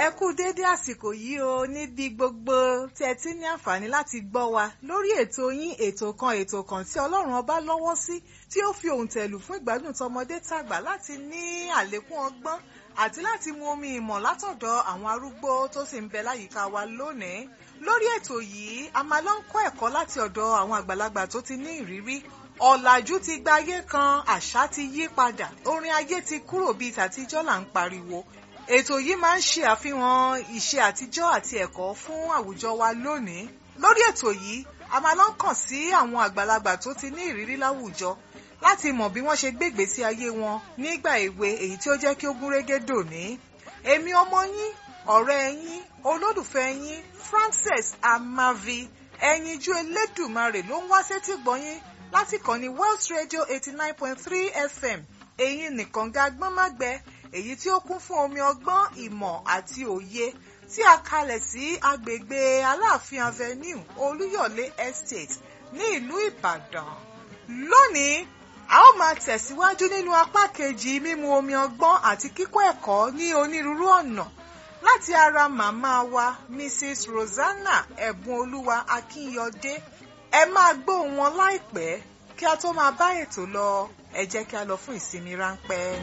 ẹ kú déédé àsìkò yìí o níbi gbogbo tí ẹ ti ní àǹfààní láti gbọ́ wa lórí ètò yín ètò kan ètò kan tí ọlọ́run ọba lọ́wọ́ sí tí ó fi òun tẹ̀lù fún ìgbádùn tọmọdé tàgbà láti ní àlékún ọgbọ́n àti láti mu omi ìmọ̀ látọ̀dọ̀ àwọn arúgbó tó sì ń bẹ láyìíká wa lónìí lórí ètò yìí a máa lọ ń kọ́ ẹ̀kọ́ láti ọ̀dọ̀ àwọn àgbàlagbà tó ti ní ìrírí ọ̀làjú ti gba ayé kan àṣà ti yí padà orin ayé ti kúrò bíi tàtijọ́ là ń pariwo ètò yìí máa ń ṣe àfihàn ìṣe àtijọ́ àti ẹ̀kọ́ fún àwùjọ wa lónìí lórí ètò yìí a máa lọ ń kàn sí àwọn àgbàlagbà tó ti ní ìrírí láwùjọ láti mọ̀ bí wọ́n ṣe gbégbé sí ayé wọn nígbà èwe èyí tí ó jẹ́ kí ó gúnrégé dòní èmi ọmọ yín ọ̀rẹ́ yín olólùfẹ́ yín Frances Amavi ẹyinjú Elédùmarè ló ń wá sétí gbọ́yìn láti kàn ní Welsh Radio eighty nine point three FM èyí nìkan ga gbọ́nmágbẹ èyí tí ó kún fún omi ọgbọ́n ìmọ̀ àti òye tí a kalẹ̀ sí agbègbè Aláàfin Avenue Olúyọ̀lé Estate ní ìlú Ìbàdàn lónìí a ó máa tẹ̀síwájú nínú apá kejì mímu omi ọgbọ́n àti kíkọ́ ẹ̀kọ́ ní onírúurú ọ̀nà láti ara màmá wa Mrs. Rosanna Ẹ̀bùnolúwa Akínyọdé ẹ máa gbóhùn wọn láìpẹ́ kí a tó máa bá ètò lọ ẹ jẹ́ kí a lọ fún ìsinmi ráńpẹ́.